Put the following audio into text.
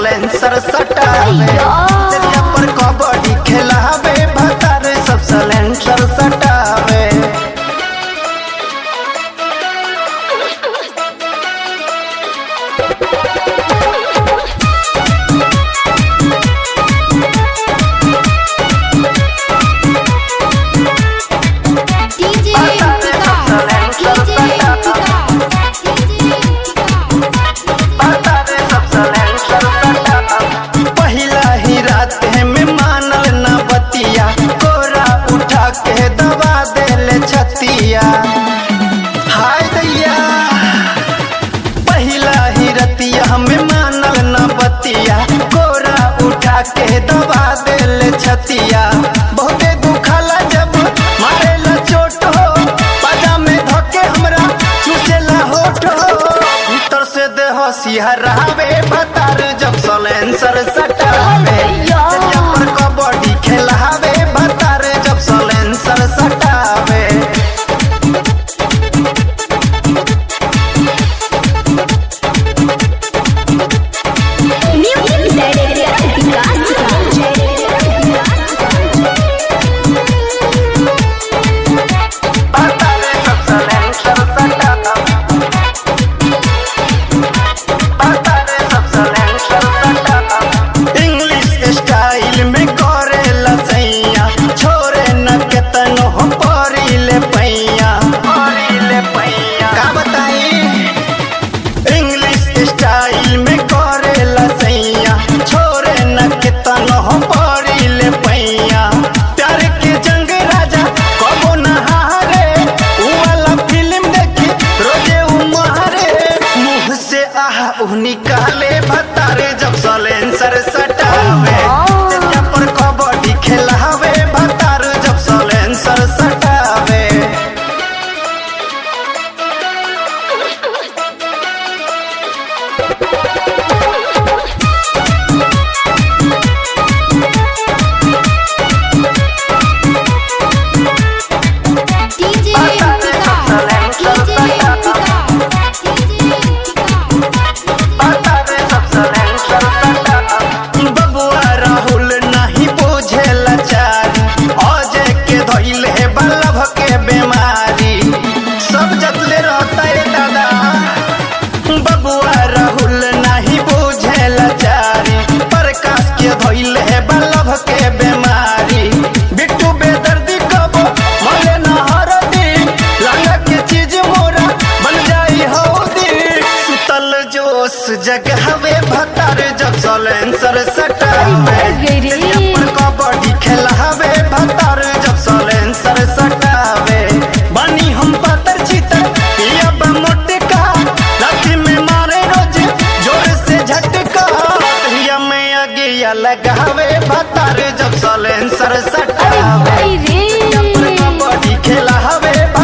Silencer सटावे तेरिया पर कबड्डी खेलावे भतार सब सलेंसर सटावे DJ पहिला ही रात में मानल न बतिया कोरा उठा के दबा देले छतिया हाय दैया पहिला ही रतिया में मानल न बतिया कोरा उठा के दबा देले छतिया बहुते दुखाला जब मारेला चोट हो बाजा में धके हमरा चुचेला होठ हो भीतर से देह सिहरावे भतार जब सलेंसर सटावे चलिया पर कबड्डी खेलावे भतार जब सलेंसर सटावे भतार जब सलेंसर सटावे भतार जब सलेंसर सटावे इंग्लिश स्टाइल में करे लसैया छोरे न केतन हो परिले पैया परिले पैया का बताई इंग्लिश स्टाइल में करे लसैया छोरे न केतन हो परिले पैया प्यार के जंग राजा कबो न हारे उ वाला फिल्म देखी रोजे उ मारे मुंह से आह उ निकाले भतारे जब सलेंसर सटावे तेरिया पर कबड्डी खेलावे भतार जब सलेंसर सटावे बबुआ राहुल नहीं बुझे लाचारी अजय के धइल है बल्लभ के बीमारी सब जतले रहता है दादा बबुआ राहुल नहीं बुझे लाचारी प्रकाश के धइल है बल्लभ के बीमारी बिट्टू बेदर्दी कबो मले न हरदी लगा के चीज मोरा बन जाई हौदी सुतल जोश जगहवे भतार जब सलेंसर सटावे गे रे। तेरिया पर कबड्डी खेलावे भतार जब सलेंसर सटावे बनी हम पातर चितर पिया बा मोटे का लाठी में मारे रोज जोर से झटका पिया में अगिया लगावे भतार जब सलेंसर सटावे तेरिया पर कबड्डी खेलावे